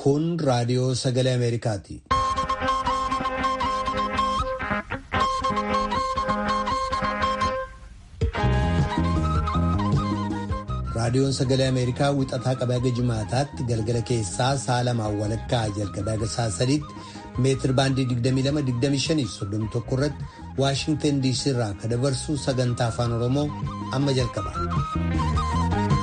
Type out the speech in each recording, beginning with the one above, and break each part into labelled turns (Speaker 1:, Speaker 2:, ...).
Speaker 1: Kun raadiyoo sagalee Ameerikaati. Raadiyoon sagalee Ameerikaa wixataa qabee haga jimaataatti galgala keessaa sa'a lamaan walakkaa jalqabee haga sa'a sadiitti meetir baandii 22-25 irratti Waashintan DC irraa kan dabarsu sagantaa afaan Oromoo amma jalqaba.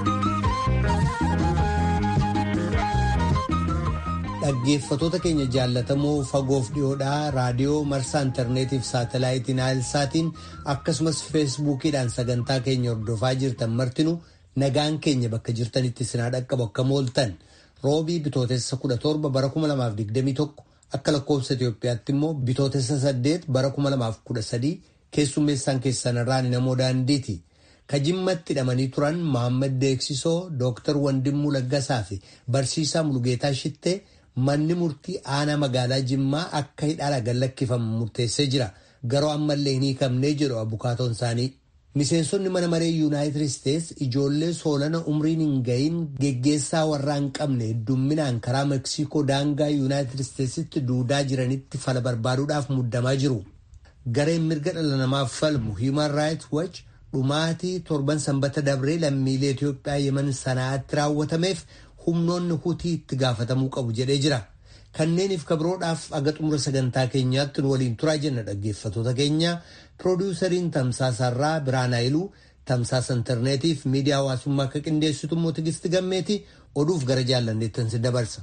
Speaker 1: Dhaggeeffatoota keenya jaallatamoo fagoof dhiyoodhaa raadiyoo marsaa intarneetiif saatalaayitii naayilsaatiin akkasumas feesbuukiidhaan sagantaa keenya hordofaa jirtan martinuu nagaan keenya bakka jirtanitti sinaa dhaqqabu akka mooltan roobii bitootessa 17 bara 2021 akka lakkoofsa Itoophiyaatti immoo bitootessa 8 bara 2013 keessummeessaan keessanirraan namoo daandiiti. Kajimmatti hidhamanii turan Mohaammed Deeksisoo, Dooktar Wandimmuu Laggasaa fi Barsiisaa Mulugeetaa Shittee manni murtii aanaa magaalaa Jimmaa akka hidhaala gallakkifamu murteessee jira. Garuu ammallee hin hiikamnee jedhu abukaatoon isaanii. Miseensonni mana maree Yuunaayitid Isteets ijoollee soolana umriin hin gahin geggeessaa warraa hin qabne heddumminaan karaa Meeksikoo daangaa Yuunaayitid Isteetsitti duudaa jiranitti fala barbaaduudhaaf muddamaa jiru. Gareen mirga dhala namaaf falmu Human Rights Watch dhumaatii torban sanbata dabree lammiilee Itoophiyaa yeman sanaatti raawwatameef humnoonni hutii itti gaafatamuu qabu jedhee jira. Kanneeniif kabiroodhaaf aga xumura sagantaa keenyaatti nu waliin turaa jenna dhaggeeffatoota keenya piroodiwusariin tamsaasarraa Biraan Haayiluu tamsaasa intarneetiif miidiyaa hawaasummaa akka qindeessitu immoo Tigisti Gammeeti oduuf gara jaallanneettan si dabarsa.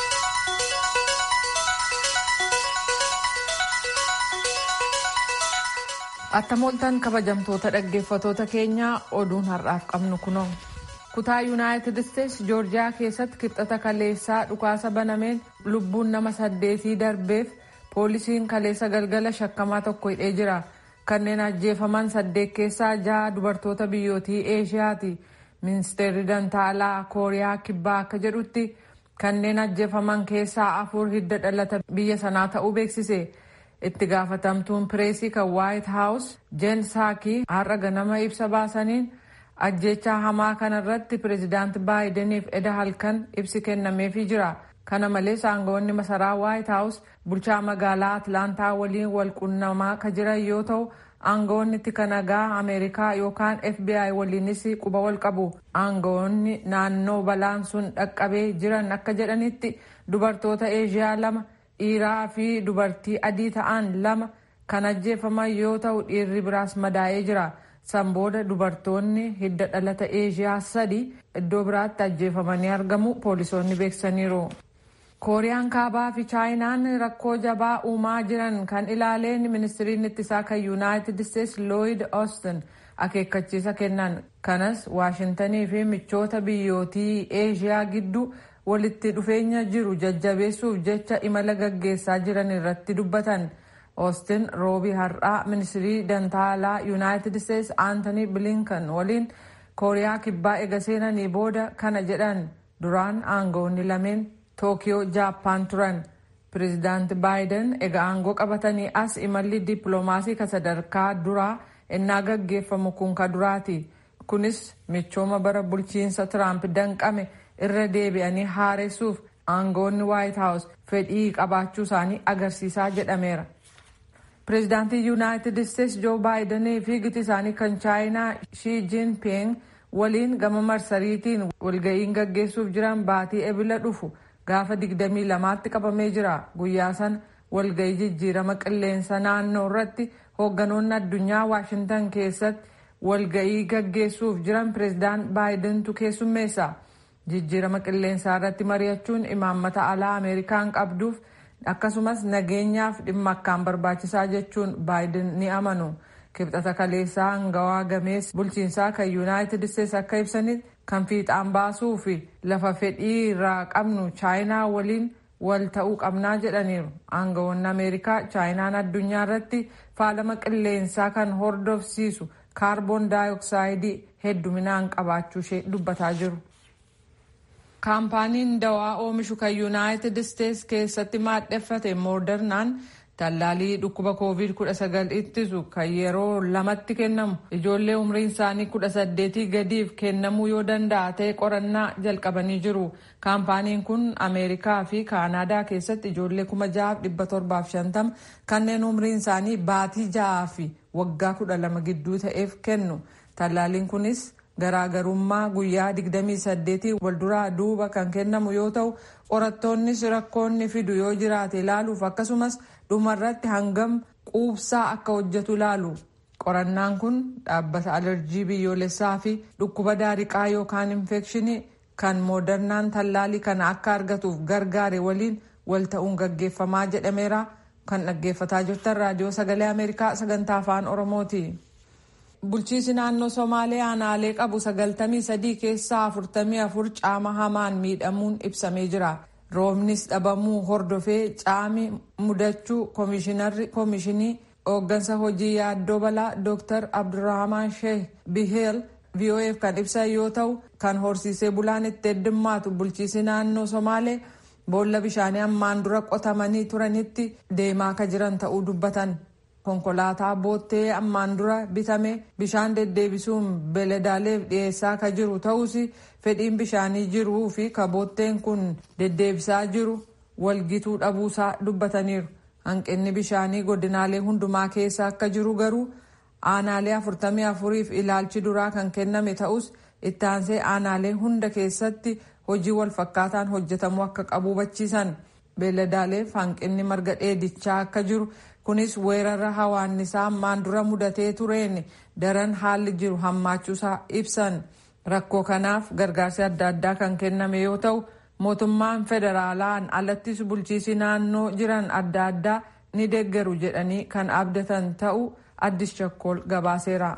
Speaker 2: Attamooltan kabajamtoota dhaggeeffatoota keenyaa oduun har'aaf qabnu kunoo. kutaa yuunaayitid isteetsi joorjiyaa keessatti kibxata kaleessaa dhukaasa banameen lubbuun nama saddeetii darbeef poolisiin kaleessa galgala shakkamaa tokko hidhee jira kanneen ajjeefaman saddeet keessaa jaha dubartoota biyyootii eeshiyaati ministeerri dantaalaa kooriyaa kibbaa akka jedhutti kanneen ajjeefaman keessaa afur hidda dhalata biyya sanaa ta'uu beeksise itti gaafatamtuun pireesii kan waayit haawus jeen saakii har'a ganama ibsa baasaniin. ajjechaa hamaa kanarratti pireezidaanti baayideniif eda halkan ibsi kennameefii jira kana malees aangawoonni masaraa waayit haawus bulchaa magaalaa atlaantaa waliin walqunnamaa ka jiran yoo ta'u aangawoonni tika nagaa ameerikaa yookaan fbi waliinis quba wal qabu aangawoonni naannoo balaan sun dhaqqabee jiran akka jedhanitti dubartoota eeshiyaa lama dhiiraa fi dubartii adii ta'an lama kan ajjeefaman yoo ta'u dhiirri biraas madaa'ee jira. san booda dubartoonni hidda dhalata eeshiyaa sadi iddoo biraatti ajjeefamanii argamu poolisoonni beeksisaniiru. kooriyaan kaabaa fi chaayinaan rakkoo jabaa uumaa jiran kan ilaaleen ministiriin ittisaa kan yuunaayitid isteetsi looyid oostin akeekkachiisa kennan kanas waashintanii fi michoota biyyootii eeshiyaa gidduu walitti dhufeenya jiru jajjabeessuuf jecha imala gaggeessaa jiran irratti dubbatan. Oostin roobii har'aa ministirii dantaalaa yuunaayitid isteetsi aantanii bilinkan waliin kooriyaa kibbaa ega seenanii booda kana jedhan duraan aangawoonni lameen tookiyoo jaappaan turan pireezidaanti baayiden ega aangoo qabatanii as imalli dippiloomaasii ka sadarkaa duraa innaa gaggeeffamu kun ka duraati kunis michooma bara bulchiinsa tiraamp danqame irra deebi'anii haaressuuf aangawoonni waayit haawus fedhii qabaachuu isaanii agarsiisaa jedhameera. pireezidaantii yuunaayitid isteetsi joo baayidanii fi giti isaanii kan chaayinaa shii jinping waliin gama marsariitiin walga'iin gaggeessuuf jiran baatii ebila dhufu gaafa 22tti qabamee jira guyyaa sana walga'ii jijjiirama qilleensa naannoo irratti hoogganoonni addunyaa waashintan keessatti walga'ii gaggeessuuf jiran pireezidaant baayidentu keessummeessa jijjiirama qilleensaa irratti mari'achuun imaammata alaa ameerikaan qabduuf. akkasumas nageenyaaf dhimma akkaan barbaachisaa jechuun baayiden ni amanu kibxata kaleessaa hangawaa gamees bulchiinsaa kan yuunaayitid isteetsi akka ibsanitti kan fiixaan baasuu fi lafa fedhii irraa qabnu chaayinaa waliin wal ta'uu qabnaa jedhaniiru aangawoonni ameerikaa chaayinaan addunyaa irratti faalama qilleensaa kan hordofsiisu kaarboon daayoksaaayidii hedduminaan qabaachuu ishee dubbataa jiru. kaampaaniin dawaa oomishu kan yuunaayitid isteetsi keessatti maadheffate moodernaan tallaalii dhukkuba koovid 19 ittisu kan yeroo lamatti kennamu ijoollee umriin isaanii 18 gadiif kennamuu yoo danda'a ta'e qorannaa jalqabanii jiru kaampaaniin kun ameerikaa fi kaanaadaa keessatti ijoollee 6,750 kanneen umriin isaanii baatii ja'aa fi waggaa 12 gidduu ta'eef kennu tallaaliin kunis garaagarummaa guyyaa 28 walduraa duuba kan kennamu yoo ta'u qorattoonnis rakkoonni fidu yoo jiraate ilaaluuf akkasumas dhumarratti hangam quubsaa akka hojjetu ilaalu qorannaan kun dhaabbata alerjii biyyoolessaa fi dhukkuba daariqaa yookaan infekshinii kan moodernaan tallaalii kana akka argatuuf gargaare waliin wal ta'uun gaggeeffamaa jedhameera kan dhaggeeffataa jirtan raadiyoo sagalee ameerikaa sagantaa afaan oromooti. bulchiisi naannoo somaalee aanaalee qabu 93 keessaa 44 caama hamaan miidhamuun ibsamee jira roobnis dhabamuu hordofee caami mudachuu koomishinarri koomishinii hooggansa hojii yaaddoo balaa dr abdurrahman sheeh biheel vof kan ibsan yoo ta'u kan horsiisee bulaan itti heddummaatu bulchiisi naannoo somaalee boolla bishaanii ammaan dura qotamanii turanitti deemaa ka jiran ta'uu dubbatan. konkolaataa boottee ammaan dura bitame bishaan deddeebisuun beeladaaleef dhiyeessaa ka jiru ta'us fedhiin bishaanii jiruu fi ka bootteen kun deddeebisaa jiru walgituu dhabuusaa dubbataniiru hanqinni bishaanii godinaalee hundumaa keessa akka jiru garuu aanaalee 44f ilaalchi duraa kan kenname ta'us itti aansee aanaalee hunda keessatti hojii walfakkaataan hojjetamuu akka qabu hubachiisan beeladaaleef hanqinni marga dheedichaa akka jiru. kunis weerara hawaannisaa ammaan dura mudatee tureen daran haalli jiru hammaachuusaa ibsan rakkoo kanaaf gargaarsi adda addaa kan kenname yoo ta'u mootummaan federaalaan alattis bulchiisi naannoo jiran adda addaa ni deeggaru jedhanii kan abdatan ta'u addis chakkool gabaaseera.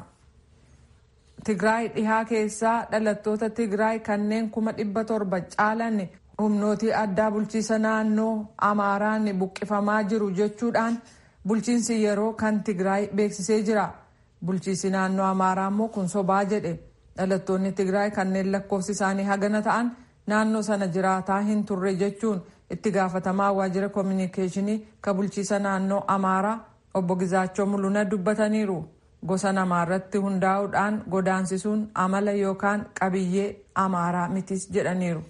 Speaker 2: tigraay dhihaa keessaa dhalattoota tigraay kanneen kuma dhibba torba caalan humnootii addaa bulchiisa naannoo amaaraan buqqifamaa jiru jechuudhaan. bulchiinsi yeroo kan tigraay beeksisee jira bulchiinsi naannoo amaaraa immoo kun sobaa jedhe dhalattoonni tigraay kanneen lakkoofsi isaanii hagana ta'an naannoo sana jiraataa hin turre jechuun itti gaafatamaa waajjira koominikeeshinii ka bulchiisa naannoo amaaraa obbo Gizaachoo Mul'una dubbataniiru gosa namaarratti hundaa'uudhaan godaansisuun amala yookaan qabiyyee amaaraa mitis jedhaniiru.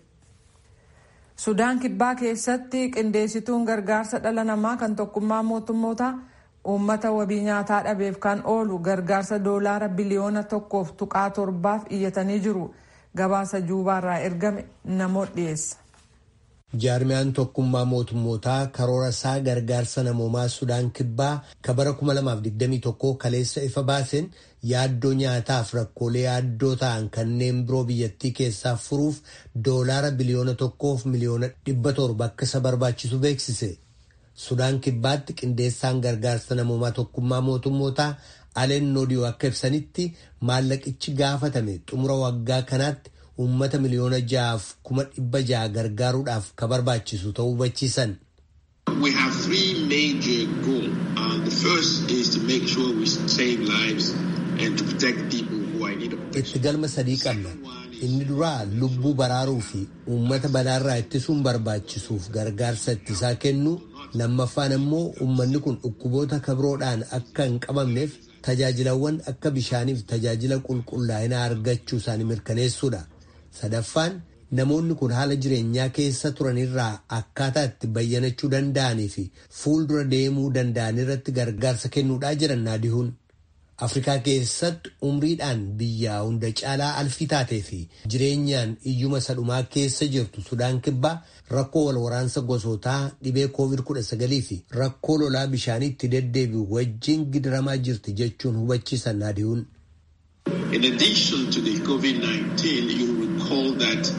Speaker 2: sudaan kibbaa keessatti qindeessituun gargaarsa dhala namaa kan tokkummaa mootummoota uummata wabii nyaataa dhabeef kan oolu gargaarsa doolaara biliyoona tokkoof tuqaa torbaaf iyyatanii jiru gabaasa juubaarraa ergame namoota dhiyeessa.
Speaker 1: jaarmiyaan tokkummaa mootummootaa karoora isaa gargaarsa namoomaa sudaan kibbaa ka bara 2021 kaleessa ifa baaseen yaaddoo nyaataaf rakkoolee yaaddoo ta'an kanneen biroo biyyattii keessaa furuuf doolaara biliyoona tokkoof miliyoona dhibba torba akka isa barbaachisu beeksise. Sudaan kibbaatti qindeessaan gargaarsa namoomaa tokkummaa mootummootaa Aleen Noodiyoo akka ibsanitti maallaqichi gaafatame xumura waggaa kanaatti uummata miliyoona ja'aaf kuma dhibba ja'a gargaaruudhaaf ka barbaachisu ta'uu hubachiisan.
Speaker 3: We have three major goals. Uh, the first is to make sure we save lives and to protect people who are in need of protection.
Speaker 1: Itti galma sadii qabna. Inni duraa lubbuu baraaruu fi uummata balaarraa ittisuun barbaachisuuf gargaarsa ittisaa kennu. Lammaffaan immoo uummanni kun dhukkuboota kabroodhaan akka hin qabamneef tajaajilawwan akka bishaaniif tajaajila qulqullaa'inaa argachuu isaanii mirkaneessuudha. Sadaffaan namoonni kun haala jireenyaa keessa turanirraa akkaataa itti bayyanachuu danda'anii fi fuuldura deemuu danda'an irratti gargaarsa kennuudhaa jiran naadihuun. Afrikaa keessatti umriidhaan biyyaa hunda caalaa alfii taatee fi jireenyaan iyyuma sadhumaa keessa jirtu Sudaan kibbaa rakkoo wal waraansa gosootaa dhibee COVID-19 fi rakkoo lolaa bishaanii itti deddeebi'u wajjin gidiramaa jirti jechuun hubachiisan naadihuun.
Speaker 3: In addition to the COVID-19, you recall that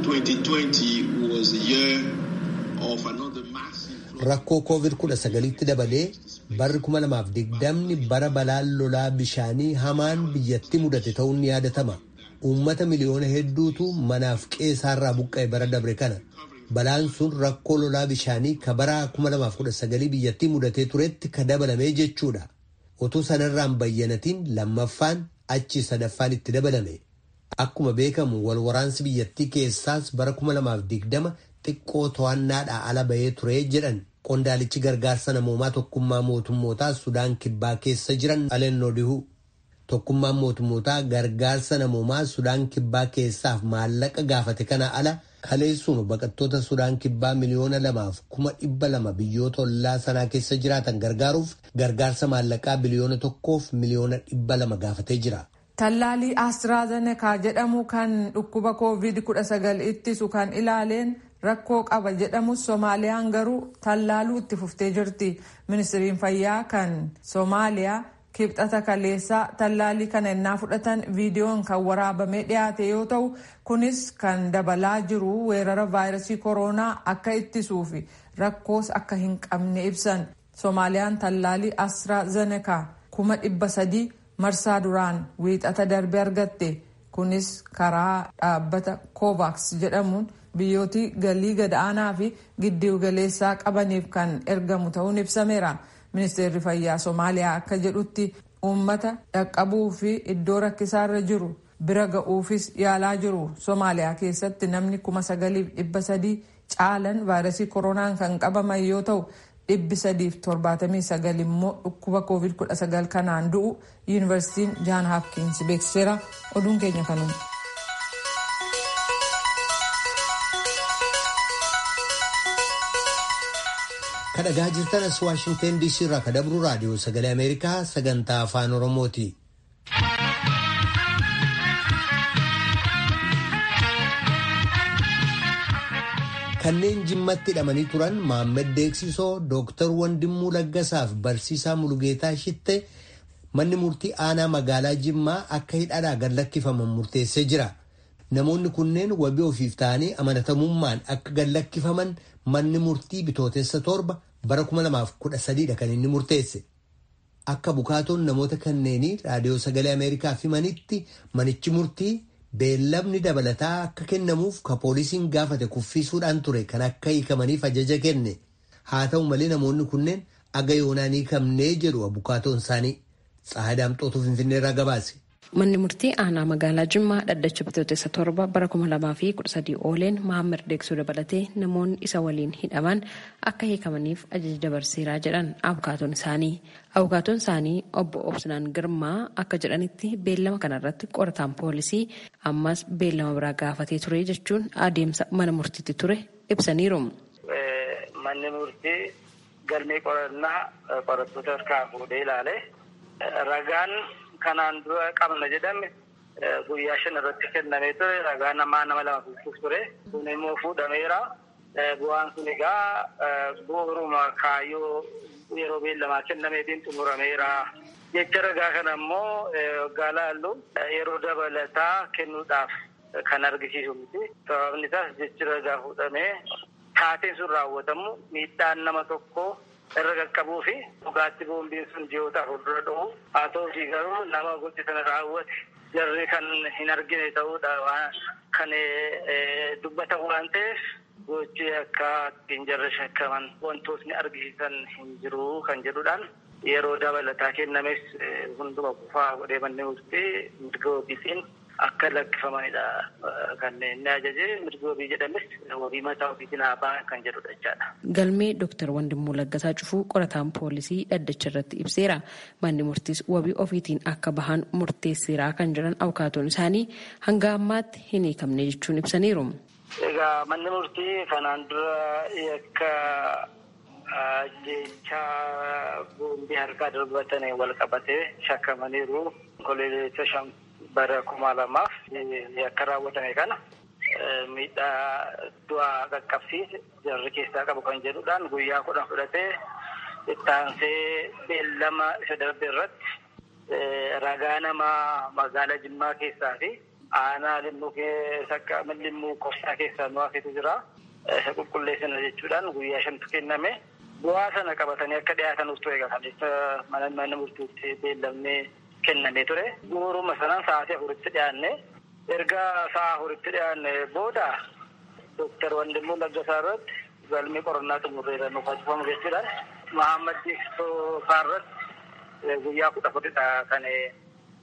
Speaker 3: 2020 was a year of another massive
Speaker 1: Rakkoo COVID-19tti dabalee barri 2020 bara balaan lolaa bishaanii hamaan biyyatti mudate ta'uun ni yaadatama. Uummata miliyoona hedduutu manaaf qe'eerraa buqqa'e bara dabre kana. Balaan sun rakkoo lolaa bishaanii ka bara 2019 biyyattii mudatee turetti ka dabalame jechuudha. Otoo sanarraan bayyanatiin lammaffaan achi sadaffaan itti dabalame. Akkuma beekamu wal waraansi biyyattii keessaas bara 2020 xiqqoo to'annaadhaa ala bahee ture jedhan Qondaalichi gargaarsa namoomaa tokkummaa mootummootaa Sudaan kibbaa keessa jiran Alennoo Dihuu. Tokkummaan mootummootaa gargaarsa namoomaa Sudaan kibbaa keessaaf maallaqa gaafate kana ala kaleessuun baqattoota Sudaan kibbaa miliyoona lamaaf kuma dhibba lama biyyoota ollaa sanaa keessa jiraatan gargaaruuf gargaarsa maallaqaa biliyoona tokkoof miliyoona dhibba lama gaafatee jira.
Speaker 2: Tallaalii Astraazenekaa jedhamu kan dhukkuba COVID-19 ittisu kan ilaaleen rakkoo qaba jedhamus Soomaaliyaan garuu tallaaluu itti fuftee jirti. Ministiriin fayyaa kan Soomaaliyaa kibxata kaleessaa tallaalii kana ennaa fudhatan viidiyoon kan waraabamee dhiyaate yoo ta'u kunis kan dabalaa jiru weerara vaayirasii kooroonaa akka ittisuu fi rakkoos akka hin qabne ibsan. Soomaaliyaan tallaalii Astraazenekaa kuma dhibba sadii marsaa duraan wiixata darbe argatte kunis karaa dhaabbata kovaaks jedhamuun biyyooti galii gad-aanaa fi giddu galeessaa qabaniif kan ergamu ta'uun ibsameera ministeerri fayyaa soomaaliyaa akka jedhutti uummata dhaqqabuu fi iddoo rakkisaarra jiru bira ga'uufis yaalaa jiru soomaaliyaa keessatti namni kuma sagaliif dhibba sadii caalan vaayirasii koronaan kan qabaman yoo ta'u dhibbi sadiif torbaatamii sagal immoo dhukkuba koovid kudha sagal kanaan du'u yuunivarsiitiin jaan haapkiins beeksiseera oduun keenya kanuma.
Speaker 1: kadhagaa jirtan as waashingteen diisii irraa kadabru raadiyoo sagalee ameerikaa sagantaa afaan oromooti. kanneen jimmatti hidhamanii turan Maammed Deeksisoo Dooktar Wandimmuu Laggasaaf Barsiisaa Mulugeetaa Shitte manni murtii aanaa magaalaa Jimmaa akka hidhaadhaa gad lakkifaman murteessee jira. Namoonni kunneen wabii ofiif ta'anii amanatamummaan akka gad lakkifaman manni murtii bitootessa torba bara 2013 kan inni murteesse. Akka bukaatoon namoota kanneenii raadiyoo sagalee Ameerikaaf himanitti manichi murtii beellamni dabalataa akka kennamuuf ka poolisiin gaafate kuffisuudhaan ture kan akka hiikamaniif ajaja kenne. Haa ta'u malee namoonni kunneen aga yoonaan hiikamnee jedhu bukaatoon isaanii. Tsaadaamxootu Finfinneerraa gabaase.
Speaker 4: Manni murtii aanaa magaalaa Jimmaa dhaddacha bitootessa torba bara kuma lamaa fi kudha sadii ooleen Mahammad Deeksuu dabalatee namoonni isa waliin hidhaman akka hiikamaniif ajaja dabarseeraa jedhan abukaatoon isaanii. Abukaatoon isaanii obbo Obsinaan Girmaa akka jedhanitti beellama kanarratti qorataan poolisii ammas beellama biraa gaafatee ture jechuun adeemsa mana murtiitti ture ibsaniiru.
Speaker 5: Manni murtii galmee qorannaa qorattoota harkaa fuudhee ilaale ragaan. kanaan dura qabna jedhame guyyaa shan irratti kennamee ture ragaa namaa nama lama fuudhuuf ture kun immoo fuudhameera bu'aan sun egaa bu'uuruma kaayyoo yeroo beellamaa kennameetiin xumurameera jecha ragaa kana immoo waggaa laallu yeroo dabalataa kennuudhaaf kan argisiisu miti sababni isaas jechi ragaa fuudhamee taateen sun raawwatamu miidhaan nama tokkoo irra qaqqabuu fi dhugaatti boombiin sun ji'oota fuuldura dhufu haa ta'uutii garuu nama gochi sana raawwate jarri kan hin argine ta'uudha kan dubbatan waan ta'eef gochi akka ittiin jarri shakkaman wantootni argisiisan hin jiru kan jedhuudhaan yeroo dabalataa kennames hunduma kufaa godhee manni murtii mirga ofiitiin akka lakkifamanidha kan inni ajaje mirga wabii jedhames wabii mataa ofiitiin haa kan jedhudha jechaadha.
Speaker 4: Galmee Dooktar Wandimmoo Laggasaa Cufuu qorataan poolisii dhaddacha irratti ibseera. Manni murtiis wabii ofiitiin akka bahan murteesseeraa kan jedhan abukaatoon isaanii hanga ammaatti hin hiikamne jechuun ibsaniiru.
Speaker 5: Egaa manni murtii kanaan dura yakka jechaa boombii harkaa darbatan wal qabatee shakkamaniiru. Koleessa shan bara kuma lamaaf yakka raawwatame kana miidhaa du'aa qaqqabsiise jarri keessaa qabu kan jedhuudhaan guyyaa kudhan fudhatee ittaansee beellama isa darbe irratti ragaa namaa magaalaa Jimmaa keessaa fi aanaa limmuu sakka limmuu kofsaa keessaa nu hafetu jira. Isa qulqulleessina jechuudhaan guyyaa shantu kenname. Bu'aa sana qabatanii akka dhiyaatanuuf ture kan mana mana murtiitti beellamnee kennamee ture. Guuruma sanaan sa'aatii afuritti dhiyaanne. Erga sa'a afuritti dhiyaanne booda Dooktar Wandimmoo Laggasaa irratti galmee qorannaa xumurreera nu facifamu jechuudhaan Mahammad Diiksoo isaa irratti guyyaa kudha fudhidha kan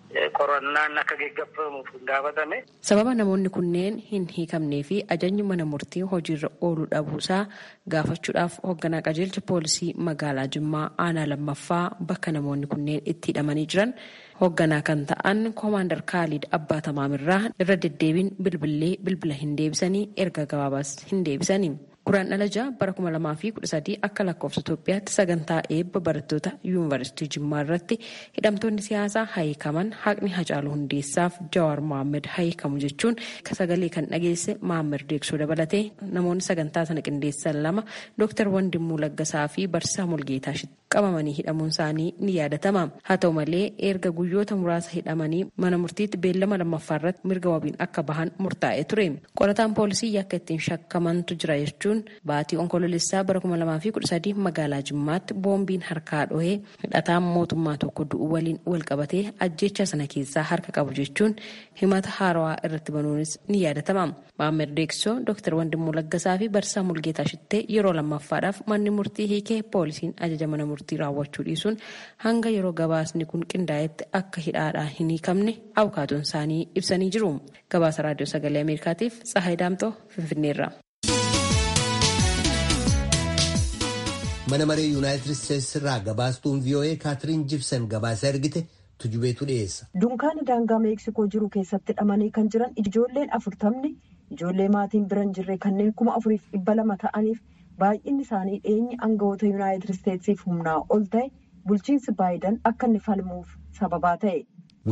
Speaker 5: qorannaan akka geggeeffamuuf gaafatame.
Speaker 4: Sababa namoonni kunneen hin hiikamnee fi ajajni mana murtii hojiirra ooluu dhabuusaa gaafachuudhaaf hoogganaa qajeelcha poolisii magaalaa Jimmaa aanaa lammaffaa bakka namoonni kunneen itti hidhamanii jiran hoogganaa kan ta'an koomaandar Kaalid Abbaa Tamaamirraa irra deddeebiin bilbilee bilbila hin deebisanii erga gabaabaas hin deebisanii. Guraan dhalajaa bara 2013 akka lakkoofsa Itoophiyaatti sagantaa eebba barattoota yuunivarsiitii Jimmaa irratti hidhamtoonni siyaasaa hayikaman haqni Hacaaluu Hundeessaaf Jawaar Mohaammed hayikamu jechuun sagalee kan dhageesse Mohaammed Deeksoo dabalatee namoonni sagantaa sana qindeessan lama Dr. Wandimuu Laggasaa fi Barsiisaa Mulgeetaa qabamanii hidhamuun isaanii ni yaadatama. Haa ta'u malee erga guyyoota muraasa hidhamanii mana murtiitti beellama lammaffaa irratti mirga wabiin akka bahan murtaa'ee ture. Qorataan poolisii yakka ittiin shakkamantu jira jechuun baatii onkoloolessaa bara 2013 magaalaa Jimmaatti boombiin harkaa dhohee hidhataan mootummaa tokko du'uu waliin wal qabatee ajjecha sana keessaa harka qabu jechuun himata haarawaa irratti banuunis ni yaadatama. Maammed Deeksoo, Dr. Wandimuu Laggasaa fi Barsiisaa Mulgeetaa Shittee yeroo lammaffaadhaaf manni murtii hiikee poolisiin ajaja mana murtii raawwachuu dhiisuun hanga yeroo gabaasni kun qindaa'etti akka hidhaadhaa hin hiikamne abukaatoon isaanii ibsanii jiru. Gabaasa Raadiyoo Sagalee Ameerikaatiif Tsahaay Daamtoo Finfinneerra.
Speaker 1: mana maree yuunaayitid isteetsi irraa gabaastuun vii'oo'ee kaatiriin jibsan gabaasa ergite tujubeetu dhiyeessa.
Speaker 6: dunkaana daangaa meeksikoo jiru keessatti hidhamanii kan jiran ijoolleen afurtamni ijoollee maatiin bira hin jirre kanneen kuma afuriif dhibba lama ta'aniif baay'inni isaanii dheenyi aangawoota yuunaayitid isteetsiif humnaa ol ta'e bulchiinsi baayidan akka inni falmuuf sababaa ta'e.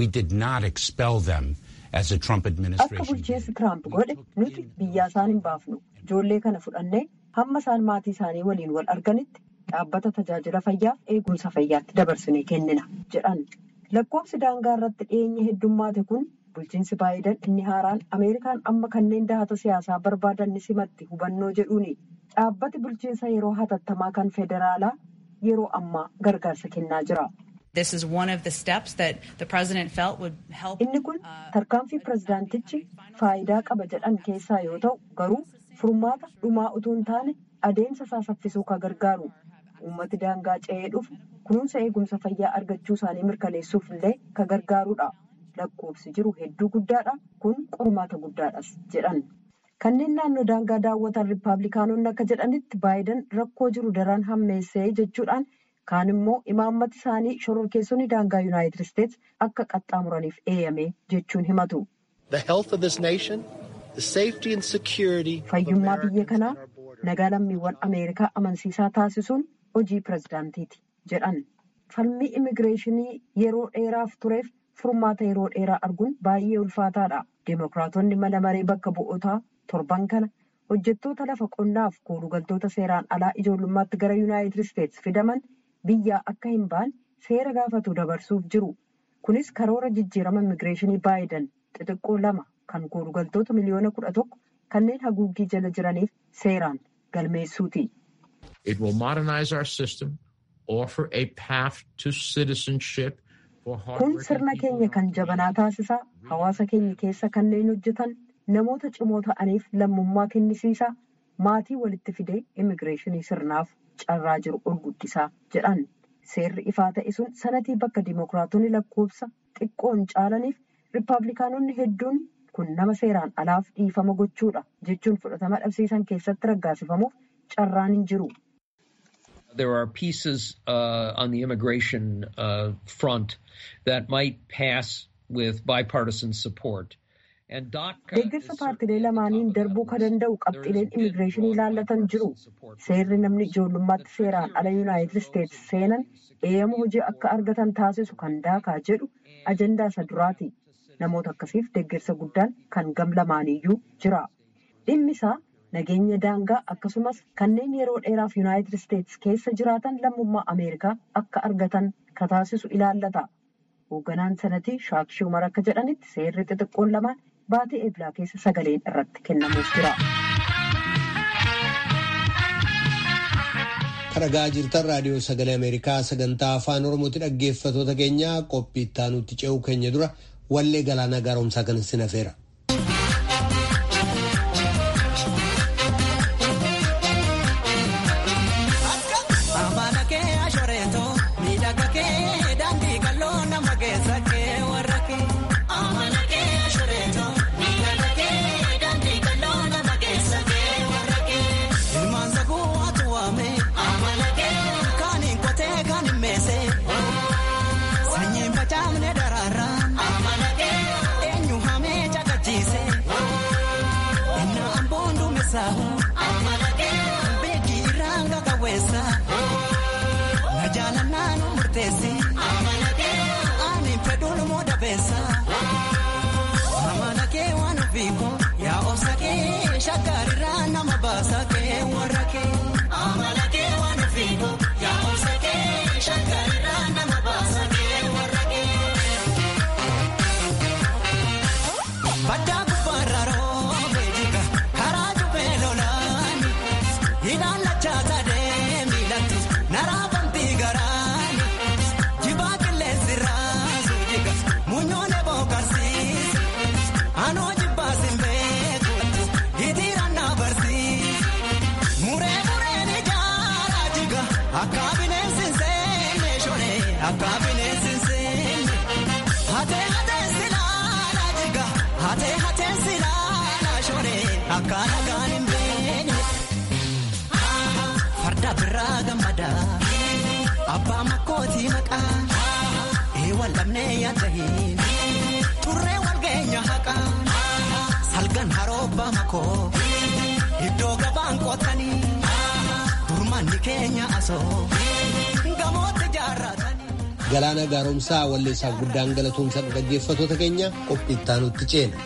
Speaker 6: akka bulchiinsi tiraamp godhe nuti biyyaa isaan hin baafnu ijoollee kana fudhannee hamma isaan maatii isaanii waliin wal arganitti dhaabbata tajaajila fayyaaf eegumsa fayyaatti dabarsinee kennina jedhan lakkoofsi daangaa irratti dhiyeenya heddummaate kun bulchiinsi baayidan inni haaraan ameerikaan amma kanneen dahata siyaasaa barbaadan ni simatti hubannoo jedhuuni dhaabbati bulchiinsa yeroo hatattamaa kan federaalaa yeroo ammaa gargaarsa kennaa jira. inni kun tarkaanfii pirezidaantichi faayidaa qaba jedhan keessaa yoo ta'u garuu. furmaata dhumaa utuu hin taane adeemsa isaa saffisuu kan gargaaru uummati daangaa ce'ee dhufu kunuunsa eegumsa fayyaa argachuu isaanii mirkaneessuuf illee kan gargaarudha lakkoofsi jiru hedduu guddaadha kun qormaata guddaadhas jedhan kanneen naannoo daangaa daawwatan riippaabilikaanonni akka jedhanitti baayidan rakkoo jiru daran hammeessee jechuudhaan kaan immoo imaammati isaanii shororkeessonni daangaa yuunaayitid isteetsi akka qaxxaamuraniif eeyyame jechuun himatu. fayyummaa biyya kanaa nagaa lammiiwwan ameerikaa amansiisaa taasisuun hojii pirezidaantiiti jedhan falmii immigireeshinii yeroo dheeraaf tureef furmaata yeroo dheeraa arguun baay'ee ulfaataadha deemokiraatonni mana maree bakka bu'ootaa torban kana hojjettoota lafa qonnaaf koolugaltoota seeraan alaa ijoollummaatti gara yuunaayitid isteetsi fidaman biyyaa akka hin baane seera gaafatu dabarsuuf jiru kunis karoora jijjiirama immigireeshinii baayidan xixiqqoo lama kan koolugaltoota miliyoona kudha tokko kanneen haguuggii jala jiraniif seeraan galmeessuuti. Kun sirna keenya kan jabanaa taasisaa hawaasa keenya keessa kanneen hojjetan namoota cimoo ta'aniif lammummaa kennisiisaa maatii walitti fidee immigireeshinii sirnaaf carraa jiru ol guddisaa jedhan seerri ifaa ta'e sun sanatii bakka dimookiraatonni lakkoofsa xiqqoon caalaniif riippaabilikaanonni hedduun kun nama seeraan alaaf dhiifama gochuudha jechuun fudhatama dhabsiisan keessatti raggaasifamuuf carraan hin jiru.
Speaker 7: There are pieces uh, on the immigration uh, front that might pass with bipartisan support.
Speaker 6: Deeggarsa paartilee lamaaniin darbuu kan danda'u qabxiileen immigireeshinii ilaallatan jiru. Seerri namni ijoollummaatti seeraan ala yuunaayitid isteetsi seenan eeyyama hojii akka argatan taasisu kan daakaa jedhu ajandaa isa duraati. Namoota akkasiif deeggarsa guddaan kan gam lamaaniyyuu jira. Dhimmi isaa nageenya daangaa akkasumas kanneen yeroo dheeraaf yuunaayitid isteetsi keessa jiraatan lammummaa Ameerikaa akka argatan kan taasisu ilaallata. Hoogganaan sanatii shaakshii umar akka jedhanitti seerri xixiqqoon lamaan baatee eeblaa keessa sagaleen irratti kennamuuf jira.
Speaker 1: Dhaggeeffachaa jirtan raadiyoo sagalee Ameerikaa sagantaa afaan Oromooti dhaggeeffatoota keenya qophii itti ce'uu keenya dura wallee galaanaa gaaromsaa kan isin hafeera.
Speaker 8: murteessi. Ani fedhuun moo dabeessa. Amala kee waan ofiiko yaa obsa kee shakkaarirraa nama baasa kee warra kee. Amala kee waan ofiiko yaa obsa kee shakkaarirraa nama baasa kee warra kee. Baddaa gubbaarra roobee jika karaa jubee lolaani hidhaan lachaa sadee miilatti naraa bantii garaani jibaa qilleensi raasuu jika muunyoonee bookarsiise anoo jibbaa simbeeku hitiiraan na barsiise muree mureen ijaaraa jika akka bineensi hin seenne shonee akka bineensi hin seenne hatee hatee silaalaa jika hatee hatee silaalaa shonee akka nagaan hin beekne. Farda biraa gammadaa abbaa makkootii maqaa eewwan lamnee yaadda hin turree wal geenya haqaa salgan haroobbaa makoo iddoo gabaan qootanii durmanni keenya asoo gamootti jaarratanii.
Speaker 1: Galaana gaaromsaa walleessaaf guddaan galatoomsa dhaggeeffatoota keenya qophii ittaanutti ceena.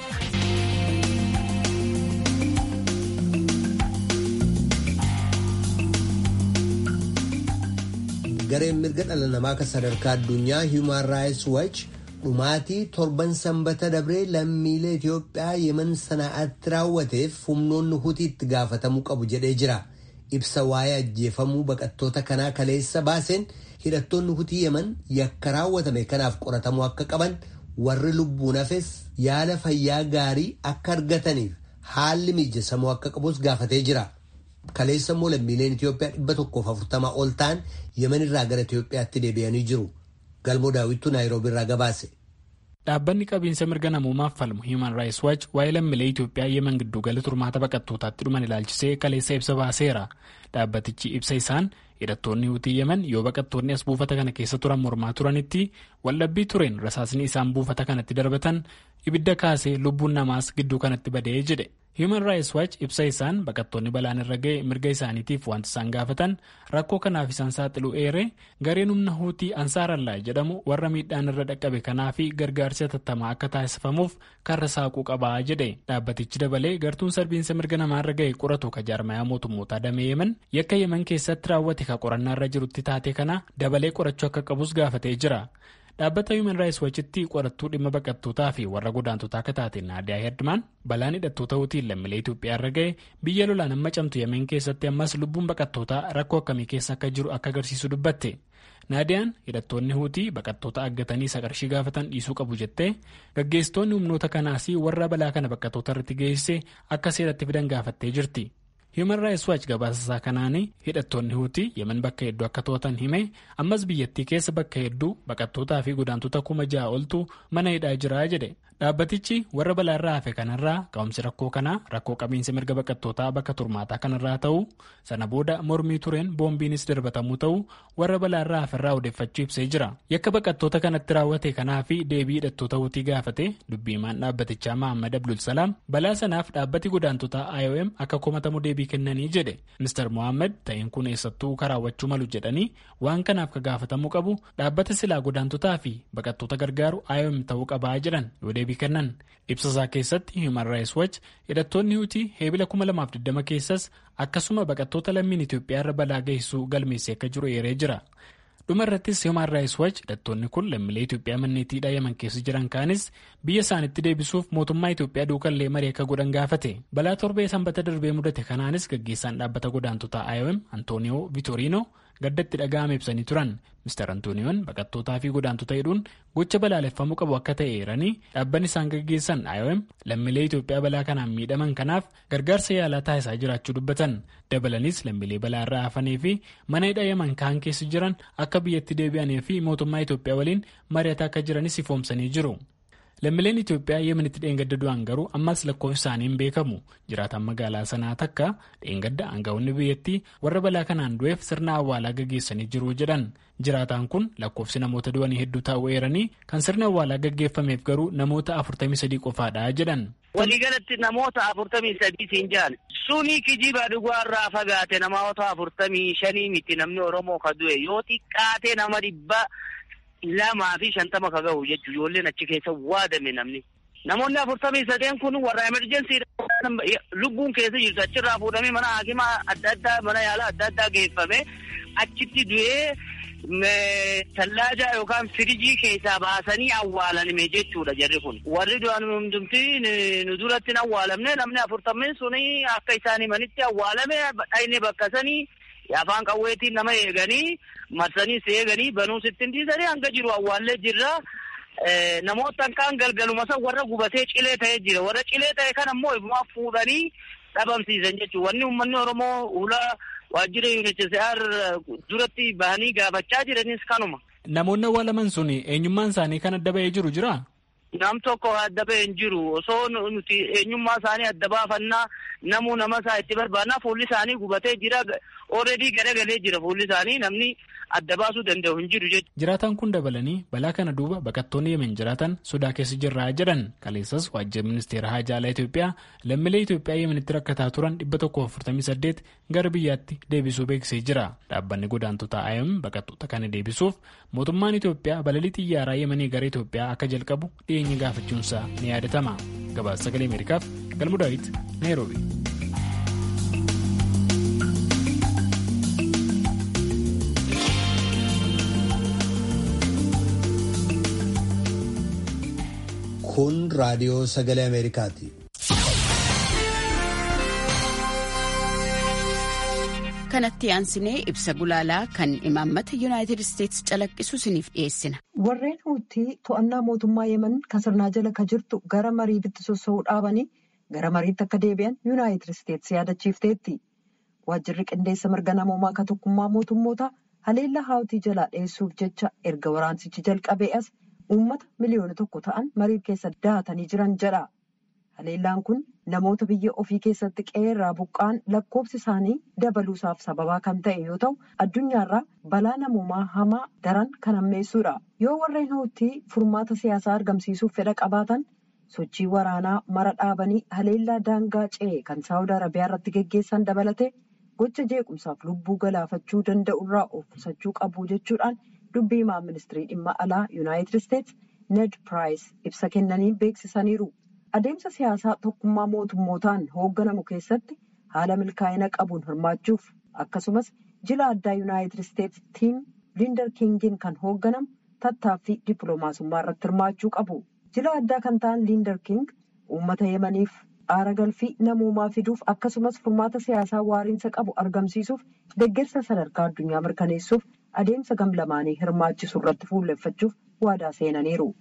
Speaker 1: Gareen mirga dhala namaa kan sadarkaa addunyaa Human Rights Watch dhumaatii torban sanbata dabree lammiilee Itoophiyaa yeman sanaa'atti raawwateef humnoonni hutii itti gaafatamuu qabu jedhee jira. Ibsa waa'ee ajjeefamuu baqattoota kanaa kaleessa baaseen hidhattoonni hutii yeman yakka raawwatame kanaaf qoratamuu akka qaban warri lubbuun hafes yaala fayyaa gaarii akka argataniif haalli mijeessamuu akka qabus gaafatee jira. Kaleessa immoo lammiileen Itoophiyaa dhibba tokkoof afurtamaa ol ta'an yeman irraa gara Itoophiyaatti deebi'anii jiru. Galmoo daawwittuu Naayiroobii irraa gabaase.
Speaker 9: Dhaabbanni qabiinsa mirga namoomaaf falmu Human Rights Watch waa'ee lammiilee Itoophiyaa yeman giddugala turmaata baqattootaatti dhuman ilaalchisee kaleessa ibsa baaseera. Dhaabbatichi ibsa isaan hidhattoonni hutii yeman yoo baqattoonni as buufata kana keessa turan mormaa turanitti waldhabbii tureen rasaasni isaan buufata kanatti darbatan ibidda kaasee lubbuun namaas gidduu kanatti badee jedhe. Human Rights Watch ibsa isaan baqattoonni balaan irra ga'e mirga isaaniitiif wanti isaan gaafatan rakkoo kanaaf isaan saaxilu eere gareen humna huutii ansaarallaa jedhamu warra miidhaan irra dhaqqabe kanaafi gargaarsi hatattamaa akka taasifamuuf karra saaquu qabaa jedhe dhaabbatichi dabalee gartuun sarbiinsa mirga namaarra ga'e qoratu ka jaarmayaa mootummootaa damee yeman yakka yeman keessatti raawwate ka qorannaarra jirutti taate kana dabalee qorachuu akka qabus gaafatee jira. dhaabbata human rights watchitti qorattuu dhimma baqattootaa fi warra godaantotaa akka taate naadiyaa herdmaan balaan hidhattoota hutiin lammiilee Itoophiyaa irra ga'e biyya lolaan amma camtu yameen keessatti ammas lubbuun baqattootaa rakkoo akkamii keessa akka jiru akka agarsiisu dubbatte naadiyaan hidhattoonni hutii baqattoota aggatanii isa qarshii gaafatan dhiisuu qabu jettee gaggeessitoonni humnoota kanaas warra balaa kana baqattoota irratti geessise akka seeratti fidan gaafattee jirti. Human Rights Watch gabaasasaa kanaan hidhattoonni hutii yemen bakka hedduu akka to'atan hime ammas biyyattii keessa bakka hedduu baqattootaa fi godaantota kuma ja'a oltu mana hidhaa jira jedhe dhaabbatichi warra balaarraa hafe kanarraa ka'umsi rakkoo kanaa rakkoo qabiinsa mirga baqattootaa bakka turmaataa kanarraa ta'uu sana booda mormii tureen boombiinis darbatamuu ta'uu warra balaarraa haferraa odeeffachuu ibsee jira yakka baqattoota kanatti raawwate kanaa fi deebii hidhattoota hutii gaafate dubbiimaan dhaabbatichaa Mahammad Abdulsalaam balaa sanaaf dhaabbati godaantotaa IOM akka komatamu deebii kennanii jedhe Mr. Mohaammed ta'een kun eessattuu karaawwachuu malu jedhanii waan kanaaf ka gaafatamuu qabu dhaabbata silaa godaantotaa fi baqattoota gargaaru IOM ta'uu qabaa jedhan yoo deebii kennan ibsasaa keessatti Human Rights Watch hidhattoonni hutii heebila 2020 keessas akkasuma baqattoota lammiin Itoophiyaa irra balaa geessisuu galmeessee akka jiru eeree jira. dhuma irrattis Human Rights Watch hidhattoonni kun lammiilee Itoophiyaa manneetii yaman keessa jiran kaanis biyya isaanitti deebisuuf mootummaa Itoophiyaa duukallee marii akka godhan gaafate balaa torbee sanbata darbee mudate kanaanis gaggeessaan dhaabbata godaantotaa IOM Antooniyoo Vitorino gaddatti dhaga'ame ibsanii turan Mr. Antooniyoon baqattootaa fi godaantota hidhuun gocha balaaleffamuu qabu akka ta'e eeranii dhaabbanni isaan gaggeessan IOM lammiilee Itoophiyaa balaa kanaan miidhaman kanaaf gargaarsa yaalaa taasisaa jiraachuu dubbatan dabalanis lammiilee balaa irraa hafanii fi mana hidha yaman kaan keessa jiran akka biyyatti deebi'anii fi mootummaa Itoophiyaa waliin mari'ataa akka jiranis ifoomsanii jiru. lammiileen Itoophiyaa yemanitti dheengadda du'an garuu ammas lakkoofsi isaanii hin beekamu jiraataan magaalaa sanaa takka dheengadda aangawoonni biyyattii warra balaa kanaan du'eef sirna awwaalaa gaggeessanii jiru jedhan jiraataan kun lakkoofsi namoota du'anii hedduu ta'uu eeranii kan sirni awwaalaa gaggeeffameef garuu namoota afurtamii sadii qofaadha jedhan.
Speaker 5: waliigalatti namoota afurtamii sadii siin jedhan suni kijiba dhugaarraa fagaate namoota afurtamii shanii miti namni oromoo ka du'e yoo xiqqaate nama dhibba lamaa fi shantama ka gahu jechuu ijoolleen achi keessa waadame namni. Namoonni afurtamii sadeen kun warra emerjensii lubbuun keessa jirtu achirraa fuudhamee mana hakimaa adda addaa mana yaalaa adda addaa geeffame achitti du'ee tallaajaa yookaan firijii keessaa baasanii awwaalanime jechuudha jarri kun. Warri du'an hundumti nu duratti awwaalamne namni afurtameen suni akka isaan himanitti awwaalame dhayne bakka sanii afaan qawweetiin nama eeganii marsanii eeganii banuu sittin dhiisanii hanga jiru awwaallee jirra. Namoota kaan galgaluma san warra gubatee cilee ta'ee jira. Warra cilee ta'e kan ammoo ifumaa fuudhanii dhabamsiisan jechuudha. Wanni uummanni Oromoo ulaa waajjira UNHCR duratti bahanii gaafachaa jiranis kanuma.
Speaker 9: Namoonni awwaalaman sun eenyummaan isaanii kan adda ba'ee jiru jira?
Speaker 5: Nam tokko adda ba'ee hin jiru. Osoo nuti eenyummaa isaanii adda baafannaa namuu nama isaa itti barbaannaa fuulli isaanii gubatee jira. Ooredii garagalee jira fuulli isaanii namni adda baasuu danda'u hin jiru jechuudha.
Speaker 9: Jiraataan kun dabalanii balaa kana duuba baqattoonni yemen jiraatan sodaa keessa jirraa jedhan kaleessas waajjira ministeera haajaa alaa Itoophiyaa lammiilee Itoophiyaa yemenitti rakkataa turan dhibba tokko afurtamii saddeet gara biyyaatti deebisuu beeksisee jira. Dhaabbanni godaantota IOM baqattoota kana deebisuuf mootummaan Itoophiyaa balalii xiyyaaraa yemanii gara Itoophiyaa akka jalqabu dhiyeenya gaafachuunsaa ni yaadatama. Gabaasa sagalee Ameerikaaf Galmu Daawit Naayiroobi.
Speaker 1: Kun raadiyoo sagalee Ameerikaati.
Speaker 10: Kanatti aansinee ibsa gulaalaa kan imaammata Yuunaayitid Isteetsi calaqqisu isiniif dhiyeessina.
Speaker 6: Warreen huutii to'annaa mootummaa yemen kasirnaa jala ka jirtu gara mariitti sossoo'uu dhaabanii gara mariitti akka deebi'an Yuunaayitid Isteetsi yaadachiifteetti. Waajjirri qindeessa mirga namoomaa ka tokkummaa mootummoota haleellaa hawtii jalaa dhiyeessuuf jecha erga waraansichi jalqabee as uummata miliyoona tokko ta'an marii keessa dahatanii jiran jedha. Haleellaan kun namoota biyya ofii keessatti qe'eerraa buqqaan lakkoofsi isaanii dabaluusaaf sababaa kan ta'e yoo ta'u addunyaarraa balaa namoomaa hamaa daran kan hammeessuudha. Yoo warreen huutii furmaata siyaasaa argamsiisuuf fedha qabaatan sochii waraanaa mara dhaabanii haleellaa daangaa ce'e kan saawud arabiyaa irratti geggeessan dabalate gocha jeequmsaaf lubbuu galaafachuu danda'urraa of qusachuu qabu jechuudhaan dubbii himaa ministirii dhimma alaa yuunaayitid isteetsi ned piraayis ibsa kennanii beeksisaniiru. Adeemsa siyaasaa tokkummaa mootummootaan hoogganamu keessatti haala milkaa'ina qabuun hirmaachuuf akkasumas jila addaa yuunaayitid isteetsi tiim liindar kingiin kan hoogganamu tattaaffii dippiloomaasummaa irratti hirmaachuu qabu. Jila addaa kan ta'an liindar king uummata yemaniif aara galfii namoomaa fiduuf akkasumas furmaata siyaasaa waariinsa qabu argamsiisuuf deeggarsa sadarkaa addunyaa mirkaneessuuf adeemsa gamlamaanii hirmaachisu irratti fuulleffachuuf waadaa seenaniiru.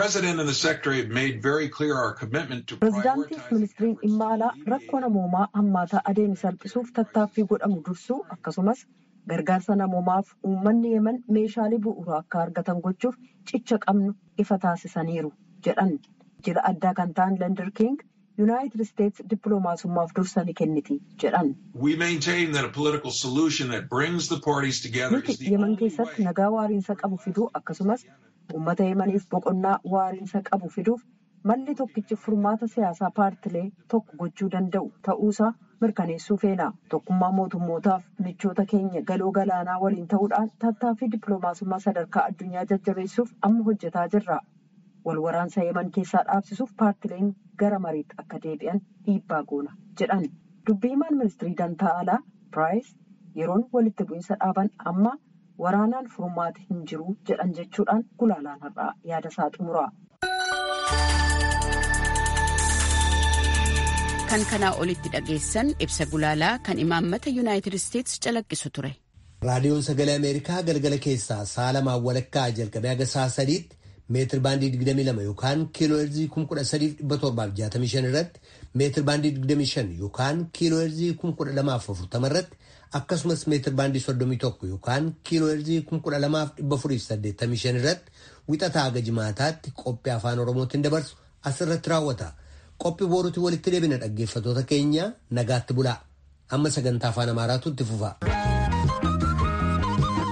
Speaker 6: Pireezidaantiif ministiriin dhimma alaa rakkoo namoomaa hammaataa adeeme salphisuuf tattaaffii godhamu dursuu akkasumas gargaarsa namoomaaf uummanni yeman meeshaalee bu'uuraa akka argatan gochuuf cicha qabnu ifa taasisaniiru jedhan jila addaa kan ta'an Liindar King yuunaayitid isteetsi dippiloomaasummaaf dursa ni kenniti jedhan. Nuti yeman keessatti nagaa waariinsa qabu fiduu akkasumas uummata yemaniif boqonnaa waariinsa qabu fiduuf malli tokkichi furmaata siyaasaa paartilee tokko gochuu danda'u ta'uusaa mirkaneessuu feena tokkummaa mootummootaaf michoota keenya galoo galaanaa waliin ta'uudhaan tattaaffii dippiloomaasummaa sadarkaa addunyaa jajjabeessuuf amma hojjetaa jirra wal waraansa yeman keessaa dhaabsisuuf paartileen gara mariitti akka deebi'an dhiibbaa goona jedhan dubbii himaan ministirii dantaa alaa piraayis yeroon walitti bu'iinsa dhaaban amma. waraanaan furmaati hin jiru jedhan jechuudhaan gulaalaan har'aa yaada isaa xumura.
Speaker 10: kan kanaa olitti dhageessan ibsa gulaalaa kan imaammata yuunaayitid isteetsi calaqqisu ture.
Speaker 1: raadiyoon sagalee ameerikaa galgala keessaa sa'a lamaan walakkaa jalqabee haga sa'a sadiitti meetir baandii 22 yookaan kiiloo heerzii 13,765 irratti meetir baandii 25 yookaan kiiloo heerzii 1240 irratti akkasumas meetir baandii 31 yookaan kiiloo heerzii 12485 irratti wixataa haga jimaataatti qophii afaan oromootiin dabarsu asirratti raawwata. Qophii booruutti walitti deebina dhaggeeffatoota keenya nagaatti bulaa. Amma sagantaa afaan amaaraatu itti fufa.